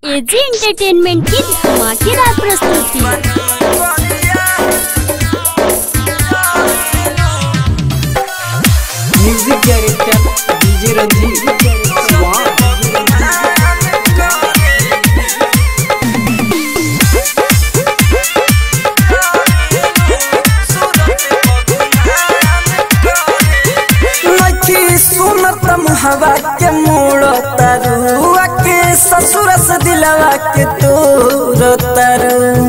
AG entertainment की धमाकेदार प्रस्तुति म्यूजिक डायरेक्टर डीजे रंजीत वाह नखी सुनत हवा के मोड़ तरुआ के ससुर से दिलवा के तोर तरु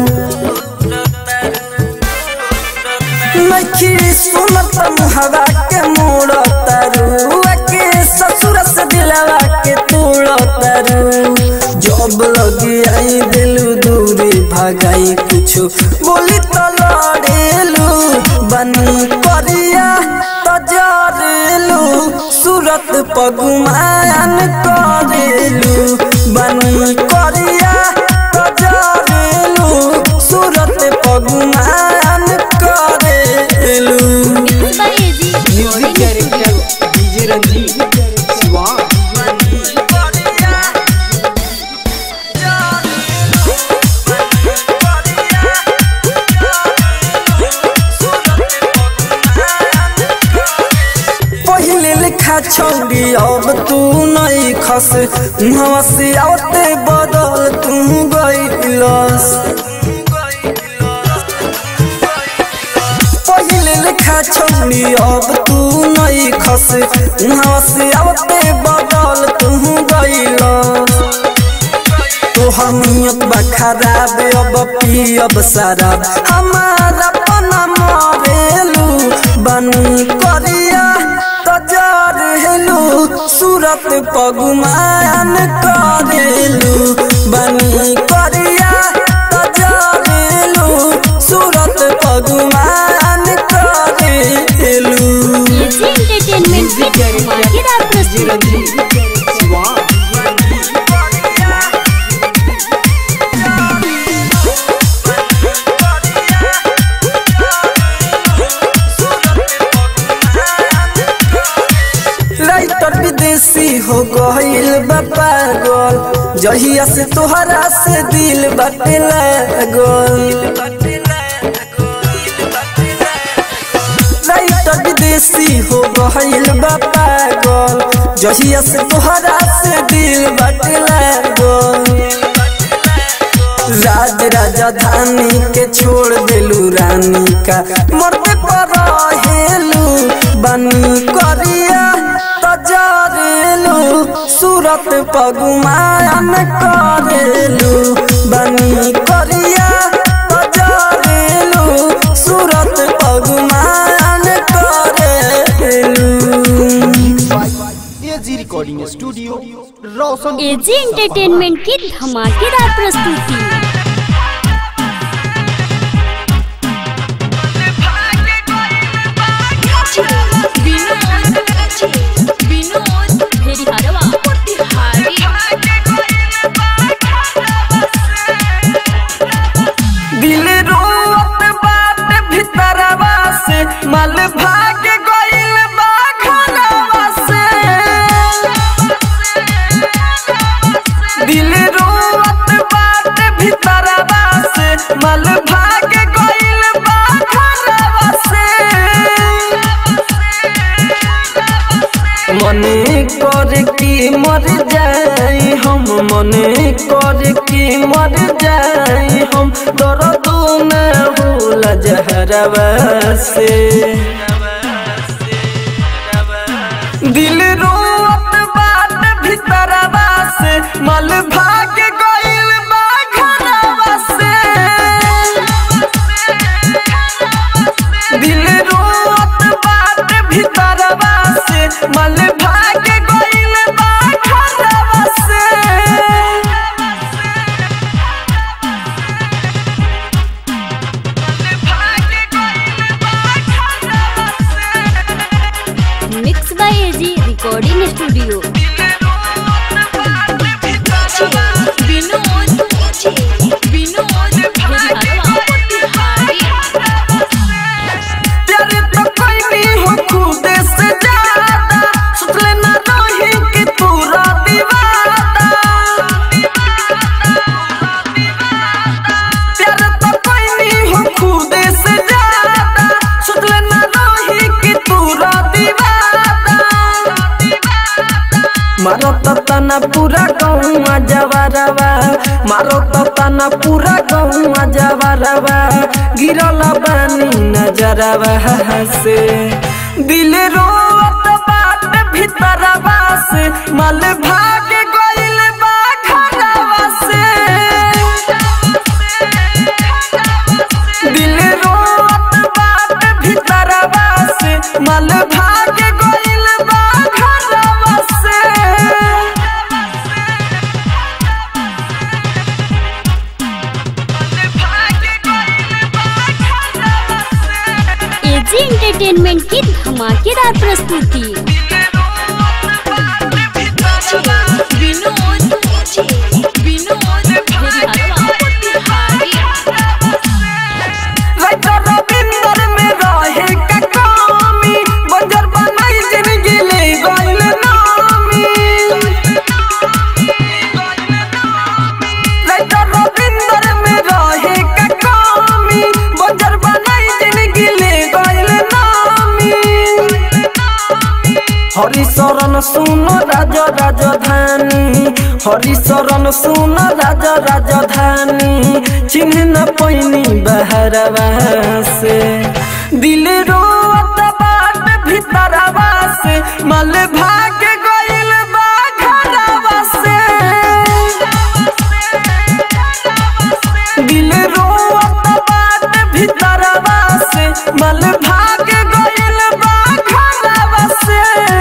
नखी सुनत हवा के मोड़ तरुआ के ससुर से दिलवा के तोड़ तरु जब लगी आई दिलू दूरी भगाई कुछ बोली तो लड़ेलू बनी करिया तजरेलू सूरत पगुमान करेलू बनी करिया तजरेलू सूरत पगुमान करेलू by AG music director DJ Ranjeet वाह पहले लिखा छौरी अब तू नहीं खस मुहवा से आवते बदल तू गईलस पहले लिखा छौरी अब तू नहीं खस मुहवा से आवते बदल तू गईलस तोहर नियत बा खराब अब पियब शराब हमारा पना मरेलू बनी करिया तजार हेलू सूरत पगुमान करेलू बनी करिया तजार हेलू सूरत पगुमान करेलू एजी एंटरटेनमेंट की धमाकेदार डीजे प्रस्तुति रंजीत वाह राइटर विदेशी हो गईल बा पागल जहिया से तोहरा से दिल बाटे लागल राइटर विदेशी हो गईल बा पागल जहिया से तोहरा से दिल बाटे लागल राज राजधानी के छोड़ देलू रानी का मरते पर हेलू बनी करिया तजरेलू सूरत पगुमान करेलू बनी करिया तजरेलू सूरत पगुमान करेलू AG recording studio Roshan AG entertainment की धमाकेदार प्रस्तुति दिल रोत बात भीतरवा से मल भाग गइल बा घरवा से दिल रोत बात भीतरवा से मल भाग गइल बा घरवा से मने कर की मर जाई हम मने कर की मर जाई हम दर्द न होला जहरवा से दिल रोत बात भीतरवा से मल भाग गइल बा घरवा से दिल रोत बात भीतरवा से मल भाग गइल बा घरवा से mix by AG recording studio दिल रोत बात भीतरवा ताना पूरा गौआ जवारवा मारो तो ताना पूरा गौआ जवारवा गिरल बानी नजरवा से दिल रोत बाट भीतरवा से मल भाग गइल बा घरवा से दिल रोत बाट भीतरवा से मल भाग गइल बा घरवा से एजी एंटरटेनमेंट की धमाकेदार प्रस्तुति राइटर रविंदर में रहे का कमी बंजर बनाई जिंदगी ले गइल नामी राइटर रविंदर में रहे का कमी बंजर बनाई जिंदगी ले गइल नामी हरिशरण सुन राज राजधानी हरिशरण सुन राज राजधानी चिन्ह न पैनी बहरवा से दिल रोत बाट भीतरवा से मल भाग गइल बा घरवा से दिल रोत बाट भीतरवा से मल भाग गइल बा घरवा से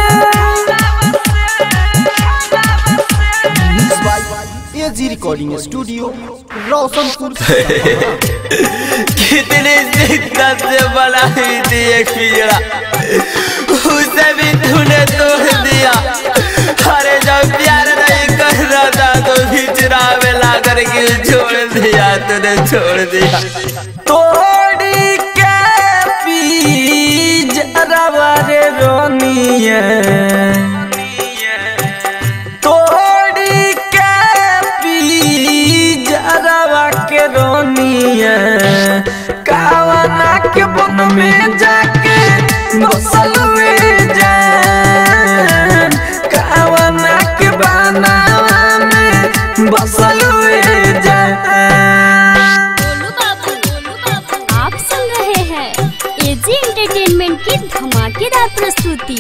mix by AG recording studio Roshanpur कितनी शिद्दत से बनाई थी एक पिजड़ा उसे भी तूने तोड़ दिया अरे जब प्यार नहीं कर रहा था तो पिजड़ा में ला करके छोड़ दिया तूने छोड़ दिया तोड़ी के पी जरवा रे रोनिया तोड़ी के पी जरवा के रोनिया कावना के बन में जाके बसल हुए जान कावना के बनावा में बसल हुए जान आप सुन रहे हैं एजी एंटरटेनमेंट की धमाकेदार प्रस्तुति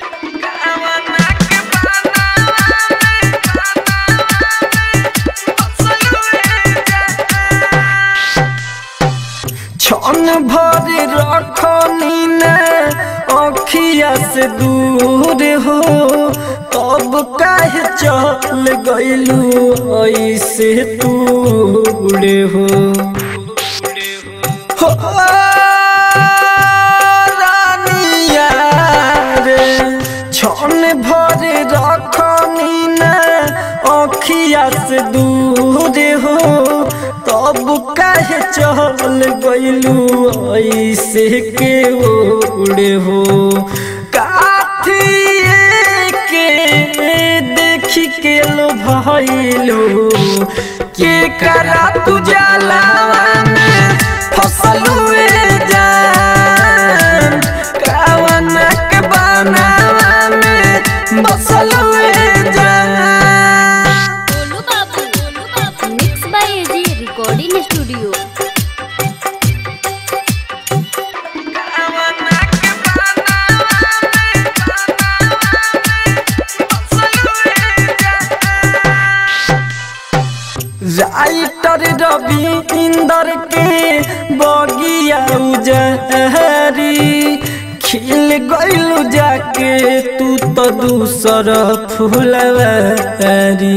छन भर रखनी न अखिया से दूर हो तब काहे चल गइलू ऐसे दूर हो हो रानिया रे छन भर रखनी न अखिया से दूर हो तब काहे चल गइलू ऐसे के ओड़े हो काथिए के देखी के लो भइलू के करा तू जलावा में फसल हुए जान कावना के बनावा में बसल हुए जान mix by AG recording studio writer Ravinder के बगिया उजहरी खिल गइलू जाके तू तो दूसर फुलवारी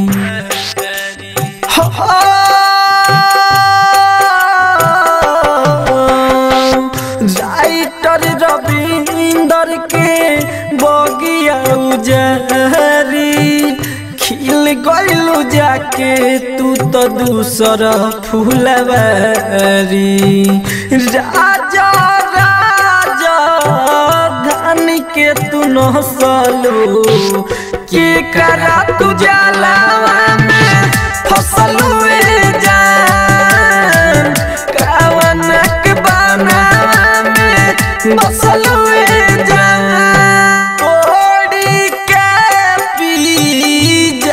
राइटर रवि इंदर के बगिया उजहरी खिल गइलू जाके तू तो दूसर फुलवारी राजा राजा धन के तू नसलू के करा तू जलावा में फसल हुए जान कावनक बनावा में बसल हुए जान ओड़ी के पी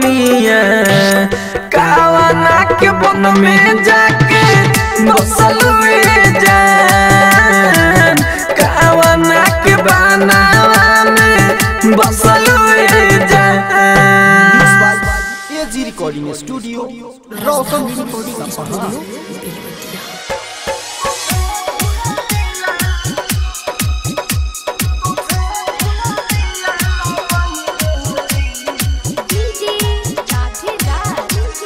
बतिया कावना के बन में जाके बसल में जान कावना के बनावा में बसल में जान AG recording studio Roshan DJ राधेदार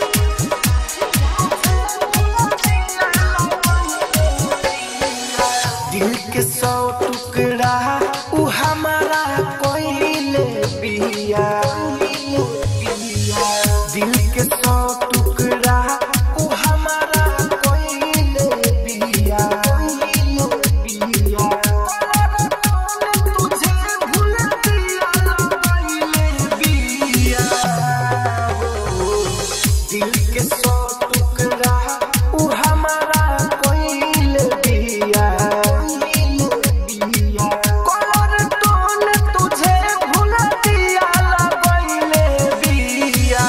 दिल के सौ टुकड़ा उ हमारा कोइले बिया दिल के सौ टुकड़ा उ हमारा कोइले बिया तुझे भूल दिया कोइले बिया दिल के सौ टुकड़ा उ हमारा कोइल बिया कलर टोन तुझे भूल दिया लगइले बिया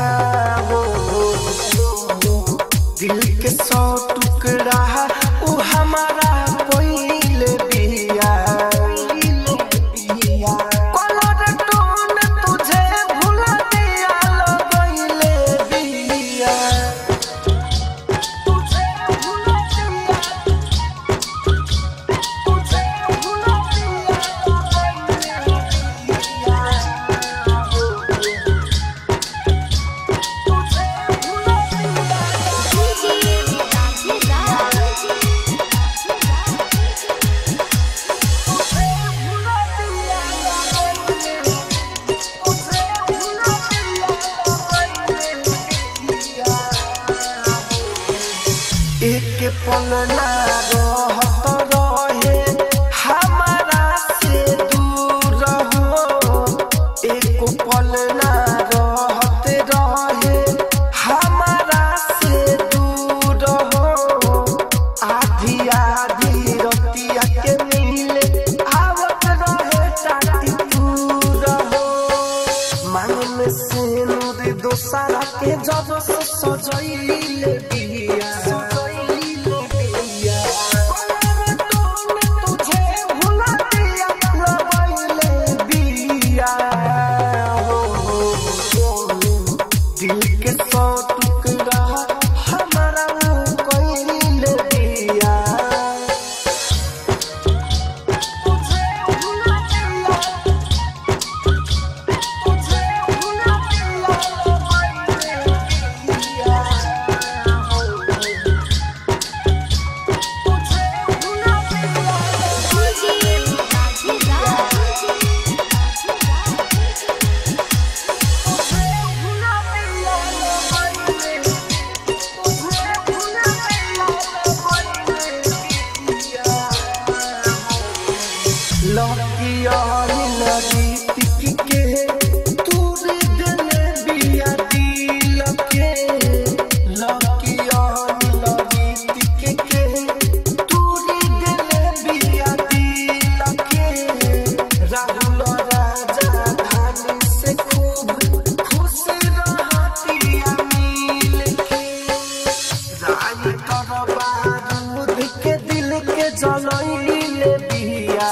दिल के सौ टुकड़ा उ हमारा कोइल बिया कलर टोन तुझे भूल दिया लगइले बिया तुझे भूल दिया तुझे भूल डीजे राधेदार एक पल ना रहत रहे हमारा से दूर हो एक पल ना रहत रहे हमारा से दूर हो आधी आधी रतिया के मिले आवत रहे टाटी दूर हो मांग में से नूर दोसारा के जब से सजैले बिया सजैले बिया कलर टोन तुझे भुला दिया लगैले बिया हो दिल के सौ टुकड़ा हमारा कोइले बिया तुझे भुला दिया तुझे भुला दिया लगैले बिया तुझे भुला दिया डीजे राहुल राजा धानी से खूब खुश रहतिया मिल के रानी कर बारूद के दिल के जलैले बिया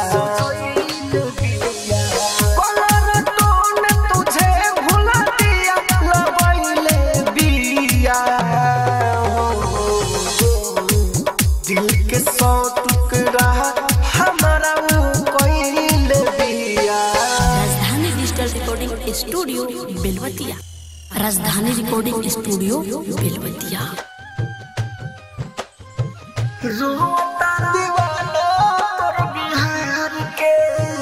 कलर टोन तुझे भुला दिया लगैले बिया दिल के सौ टुकड़ा हमारा कोइले बिया राजधानी डिजिटल रिकॉर्डिंग स्टूडियो बेलवतिया राजधानी रिकॉर्डिंग स्टूडियो बेलवतिया रोता दीवाना तोर बिहार के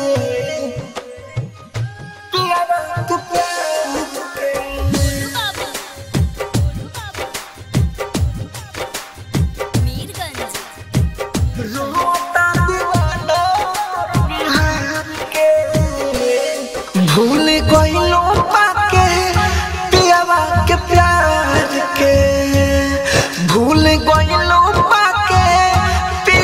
पियावा तू प्यार के रोता दीवाना तोर बिहार के भूल गइलो पाके पियावा के प्यार के भूल गइलो पाके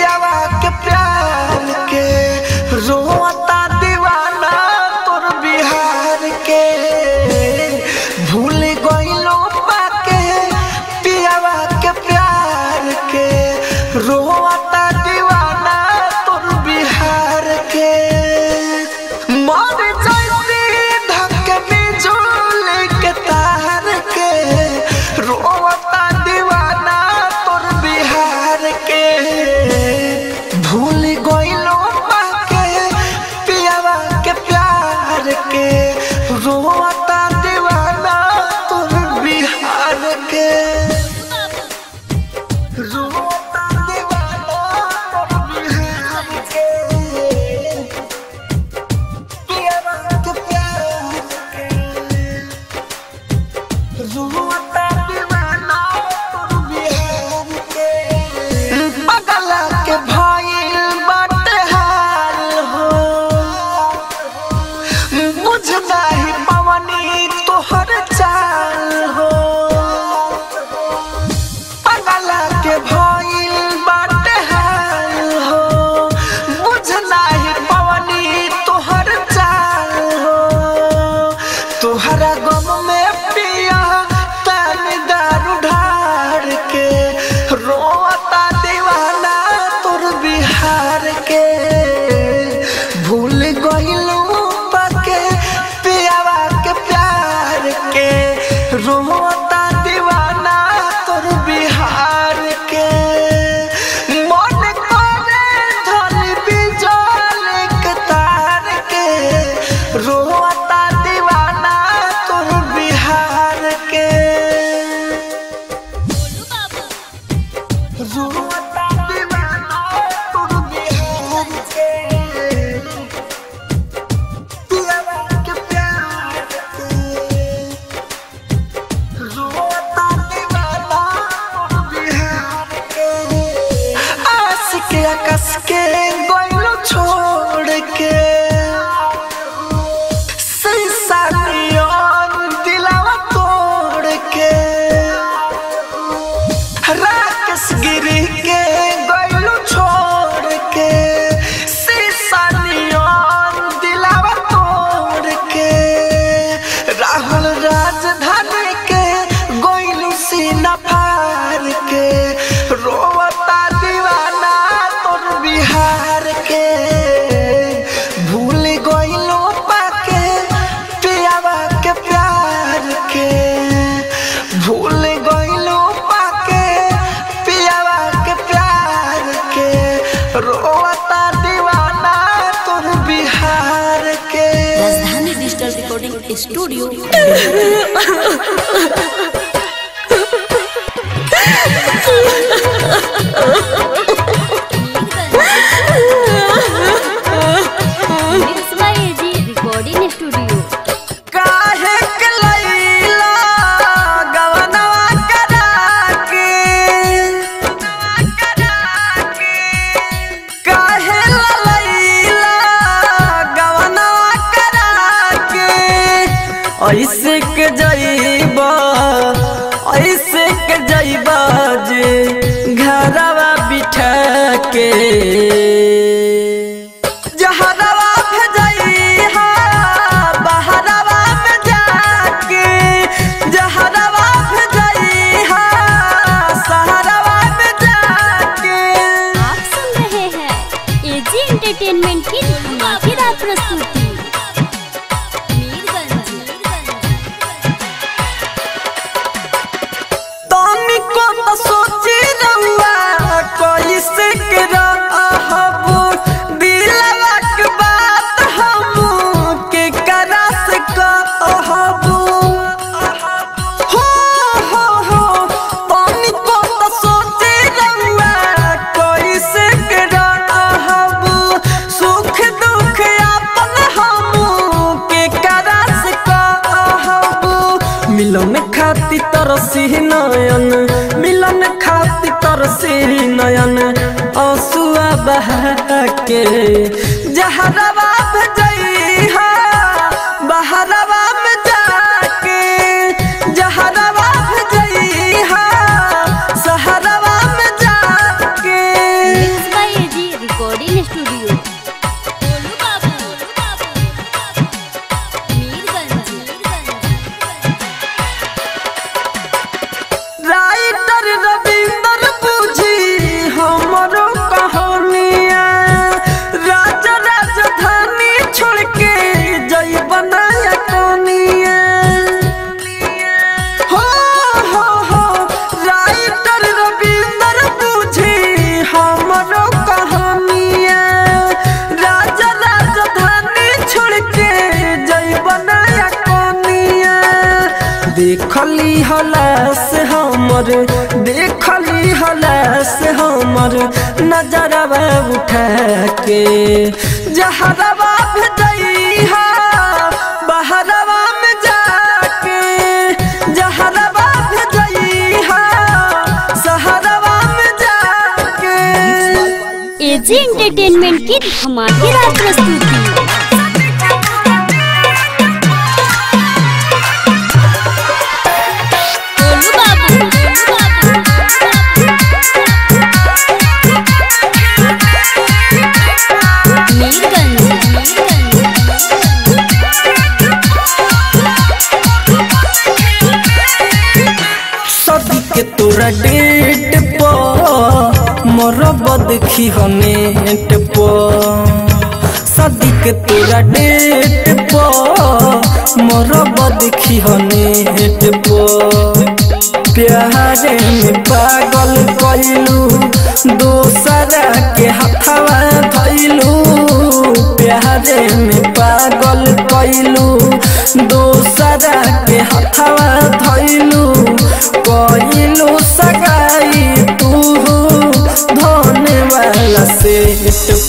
गइलो पाके पियावा के प्यार के रोता दीवाना तोर बिहार के मर जैती धक बिजुली के तार के रोता दीवाना तोर बिहार के भूल गइलो पाके पियावा के प्यार के रोता दीवाना तोर बिहार के रोता दीवाना तोर बिहार के पियावा के प्यार के रोता दीवाना तोर बिहार के पगला के भइल बाटे हाल हो बुझ नाही पवनी तोहर चाल हो पगला के भइल बाटे हाल हो बुझ नाही पवनी तोहर चाल हो तोहरा गम में पिया तनी दारू ढार के रोता दीवाना तोर बिहार के भूल गइलू पाके पियावा के प्यार के रोता दीवाना तोर बिहार के मन करे धनी बिजल के तार के रोता दीवाना तोर बिहार के रोता दीवाना तोर बिहार के पियावा के प्यार के रोता दीवाना तोर बिहार के आस के आकाश के गोइलो छोड़ के संसारियों दिलावा तोड़ के राकेश गिरी के गोइलो छोड़ के सीसानियों दिलावा तोड़ के राहुल राजधानी के गोइलो सीना फार के रोवता दीवाना तोर बिहार के भूल गइलो पाके पियावा के प्यार के भूल गइलो पाके पियावा के प्यार के रोता दीवाना तोर बिहार के Rajdhani digital recording studio mix by AG recording studio काहे के लैला गवनवा करा के काहे लैला गवनवा करा के ऐसे के जइबा ऐसे के जइबा जे घरवा बिठा के जहरवा भेजइहा बहरवा में जाके जहरवा भेजइहा सहरवा में जाके आप सुन रहे हैं एजी एंटरटेनमेंट की धमाकेदार प्रस्तुति तनी को तो सोची रहुआ कैसे के रहबू दिलवा के बात हम के करा से कहबू हो हो हो तनी को तो सोची रहुआ कैसे के रहबू सुख दुख अपन हम के करा से कहबू मिलन खाती तरसी नयन मिलन खाती तरसी नयन आंसुआ बहा के जहरवा भेजइहा बहरवा में जाके जहरवा भेजइहा सहरवा में जाके mix by AG recording studio देखली हलास हमर देखली हलास हमर नजरवा उठा के जहरवा भेजैहा बहरवा में जाके जहरवा भेजैहा सहरवा में जाके एजी एंटरटेनमेंट की धमाकेदार प्रस्तुति गोलू बाबू, गोलू बाबू, मीरगंज, मीरगंज, सदी के तोरा डेट पर मरब देखी हनेट पर सदी के तोरा डेट पर मरब देखी हनेट पर प्यारे में पागल कइलू दोसरा के हथवा धइलू प्यारे में पागल कइलू दोसरा के हथवा धइलू कइलू सगाई तू धोने वाला सेट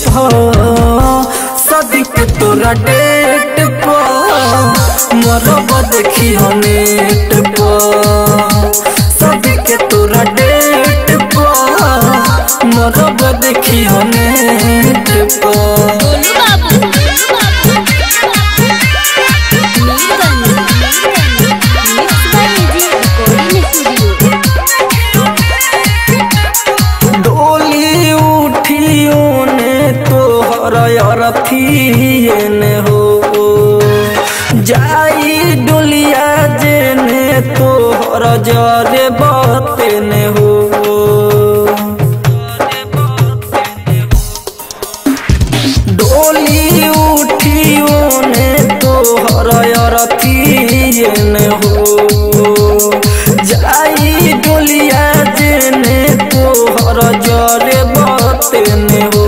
सदिक तोरा डेट पर मरब देखी नेट पर सदिक तोरा डेट पर मरब देखी नेट पर गोलू बाबू, गोलू बाबू, Mirganj, Mirganj, mix by AG recording studio डोली उठियो ने तोहर अरथिए ने हो जाई डोलिया जेने तोहर जरे बते ने हो डोली उठियो ने तोहर अरथिए ने हो जाई डोलिया जेने तोहर जरे बतेने हो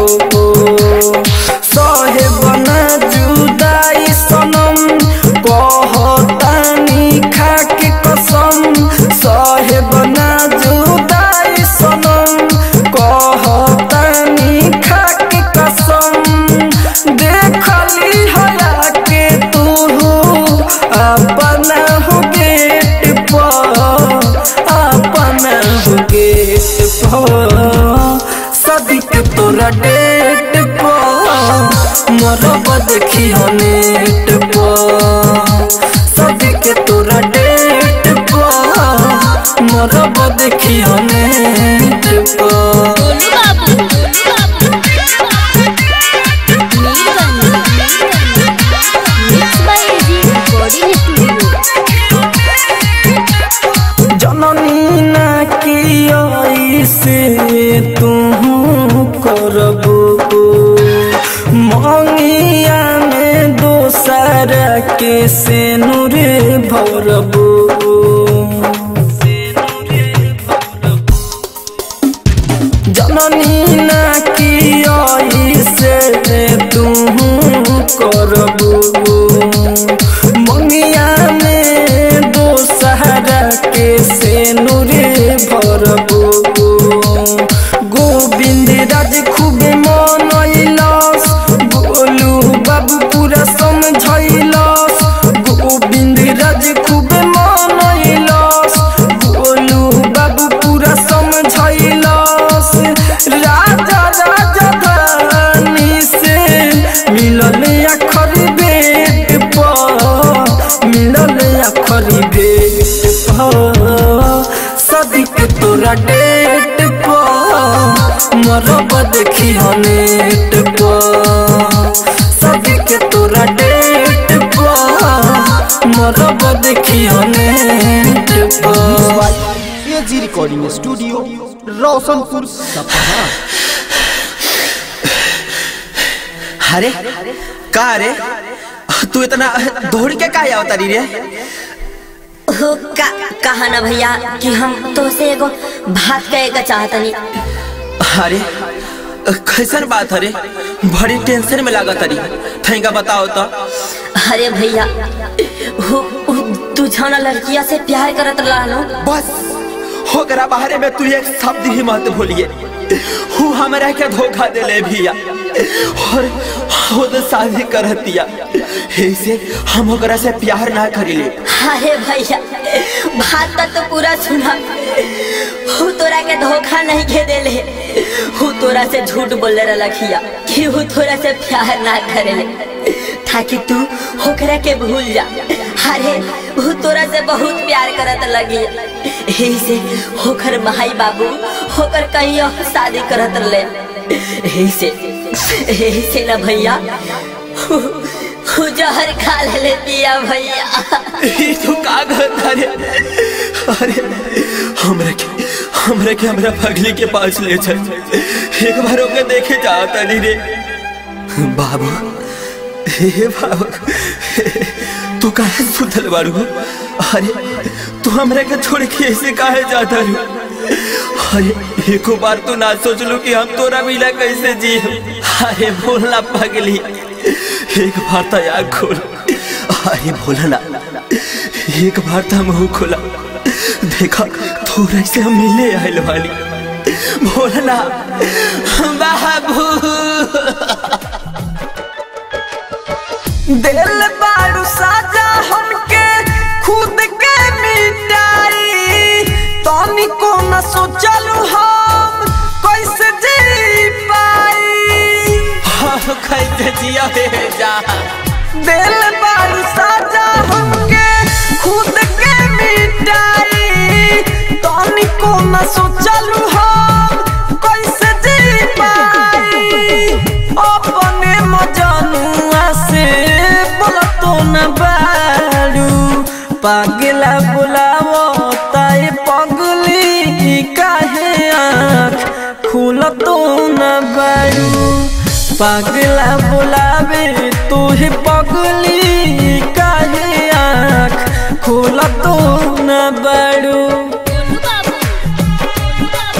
सहे बना जुदाई सनम कहतानी खाके कसम सहे बना जुदाई सनम कहतानी खाके कसम देखली हया के तू अपना हो गेट पर अपना हो गेट पर सदिक तोरा डेट पर मरब देखी नेट पर सदिक तोरा डेट पर मरब देखी नेट पर गोलू बाबू, गोलू बाबू, Mirganj, Mirganj, mix by AG recording studio जननी ना की से तू करबो मंगिया में दोसर के से नूर भरबो जननी ना की से तू करबो मंगिया में दोसहरा के से नूरे भरबो गोविंद राज खूब मनैलस गोलू बाबू पूरा समझैलस गोविंद राज खूब मनैलस गोलू बाबू पूरा समझैलस राजा राजा धानी से मिलल अखर बेट पर मिलल अखर बेट पर सदिक तोरा डेट पर मरब देखी नेट पर सदिक तोरा डेट पर मरब देखी नेट पर एजी रिकॉर्डिंग स्टूडियो रोशनपुर सपहा अरे का रे तू इतना दौड़ के का आवता री रे हो का कहा ना भैया कि हम तो से एगो बात कहे का चाहतनी अरे कैसन बात अरे बड़ी टेंशन में लागत अरे थैंका बताओ तो अरे भैया हो, हो तू जाना लड़किया से प्यार करत रहलो बस ओकरा बारे में तू एक शब्द ही मत भूलिए हूँ हमरा के धोखा देले भैया और खुद शादी करतिया ऐसे हम ओकरा से प्यार ना करिले अरे भैया बात तो पूरा सुना हूँ तोरा के धोखा नहीं के देले हूँ तोरा से झूठ बोले रखिया कि हूँ तोरा से प्यार ना करेले ताकि तू होकरा के भूल जा अरे हूँ तोरा से बहुत प्यार करत लगी यही से होकर भाई बाबू होकर कहीं और शादी करत ले यही से यही से ना भैया हूँ हूँ जहर खा ले दिया भैया ई तू का करता रे अरे हमरा के हमरा के हमरा पगली के पास ले चल एक बार ओके देखे चाहता नहीं रे बाबू हे बाबू तू काहे सुतल बारू अरे तू हमरा के छोड़ के ऐसे काहे जाता रू अरे एको बार तो ना सोचलू कि हम तोरा मिला कैसे जी अरे बोलना पगली एक बार तो आग खोल अरे बोलना एक बार तो मुंह खोला देखा थोड़ा से हम मिले आयल वाली बोलना बाबू दिल बारू साजा हमके खुद के मिटाई तनी को न सोचलू हम कैसे जी पाई हम कैसे जिया हे जा दिल बारू साजा हमके खुद के मिटाई तनी को न सोचलू हम कैसे जी पाई अपने मजनुआ से बोलतो न बारू पागला बुलावो ताई पगली काहे आँख खुलतो न बारू पागला बुलावे तुहे पगली काहे आँख खुलतो न बारू गोलू बाबू गोलू बाबू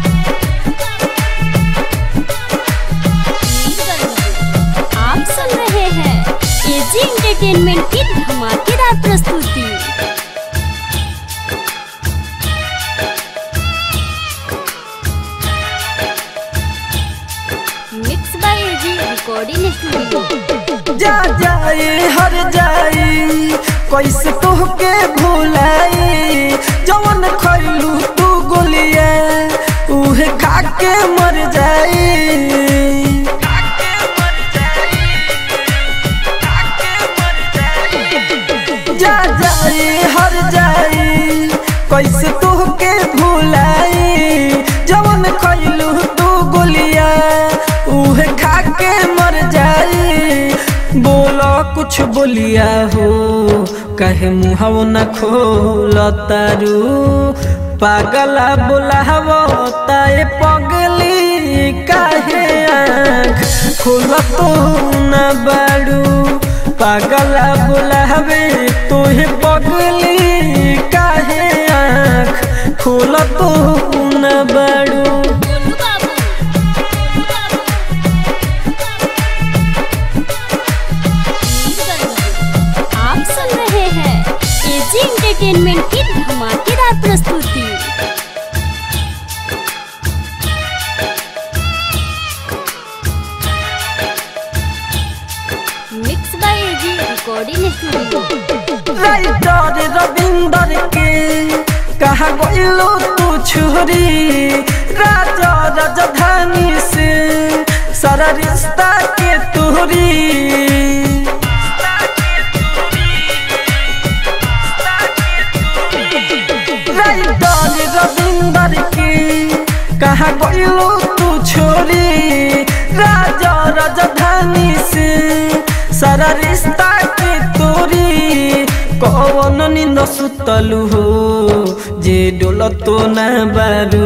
मीरगंज। आप सुन रहे हैं एजी एंटरटेनमेंट की धमाकेदार प्रस्तुति mix by AG recording studio जा जाए हर जाए कैसे तोहके भुलाई जवन खैलू तू गोलिया उहे खा के मर जाई जा जाए हर जाए कैसे तोहके भुलाई जवन खैलू तू गोलिया उहे खा के मर जाई बोलो कुछ बोलिया हो कहे मुहव न खोल तारू पागला बोलावो ताए पगली काहे आँख खोल तो न बारू पागला बोलावे तोहे पगली काहे आँख खोल तो न बारू गोलू बाबू गोलू बाबू मीरगंज। आप सुन रहे हैं एजी एंटरटेनमेंट की धमाकेदार प्रस्तुति mix by AG recording studio writer Ravinder के कहा गइलो तू छोरी राजा राजधानी से सारा रिश्ता के तोरी राइटर रविंदर के कहा गइलो तू छोरी राजा राजधानी से सारा रिश्ता के तोरी कौन निंद सुतलू हो जे डोल तो न बारू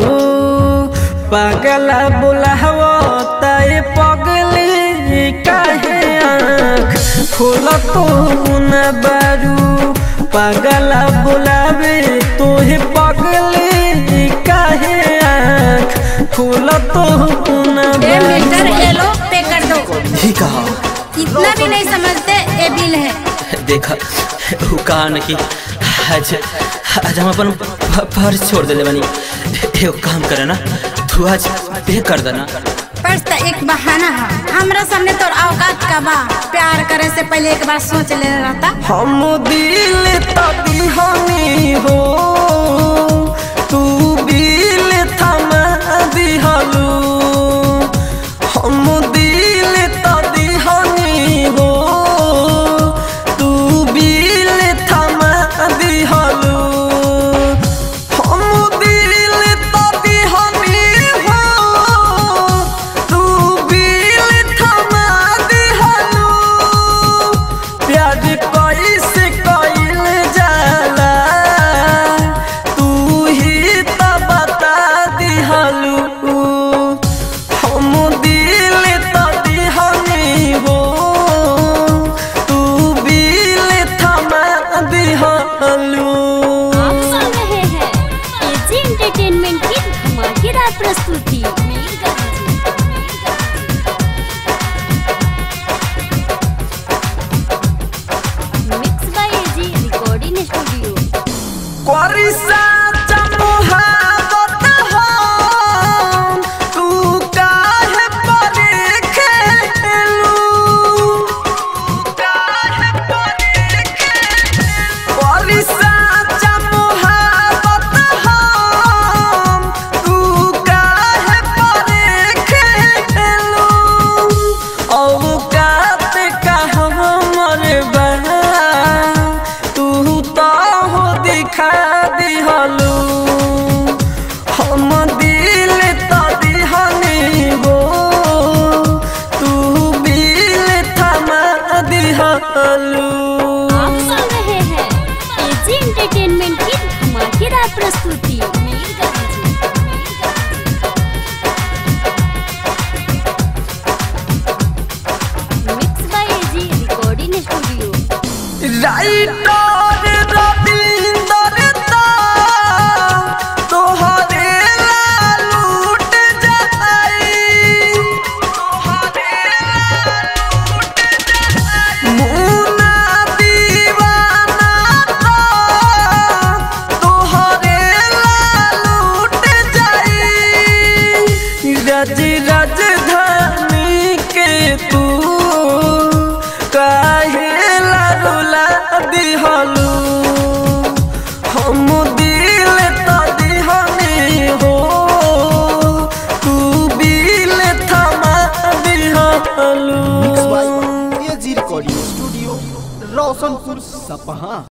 पागला बोलावो ताए पगले काहे आँख खोल तो न बारू पागला बोलावे तोहे पगले काहे आँख खोल तो न ये बारू मीटर ये लो पे कर दो ही कहा इतना भी नहीं समझते ये बिल है देख उ कहा न कि आज आज हम अपन फ- फर्ज छोड़ देले बानी एगो काम करे ना तू आज पे कर देना पर्स तो एक बहाना है हमरा सामने तोर औकात का बा प्यार करे से पहले एक बार सोच ले रहता हम दिल तभी हमी हो तू बिल थमा दिहलू हम दिल तभी हमी हो तू बिल थमा दिहलू हम दिल तभी हमी हो तू बिल थमा दिहलू प्यार कैसे कइल जाला तू ही त बता दिहलू हम दिल त दिहनी हो तू बिल थमा दिहलू आप सुन रहे हैं एजी एंटरटेनमेंट की धमाकेदार प्रस्तुति mix by AG recording studio कोरिसा चमुहावत हम, तू काहे परे खेलू? कोरिसा चमुहावत हम, तू काहे परे खेलू? औकात का हमर बा तू तो हो दिखा दिहलू हम दिल तो दिहनी हो तू बिल थमा दिहलू आप सुन रहे हैं एजी एंटरटेनमेंट की धमाकेदार प्रस्तुति mix by AG recording studio writer Ravinder दा तोहरे ला लूट जाई मुन्ना दीवाना दा तोहरे ला लूट जाई रज राजधानी के तू काहे ला रुला दिहलू हम दिल तो दिहनी हो तू बिल थमा दिहलू एजी रिकॉर्डिंग स्टूडियो रोशनपुर सपहा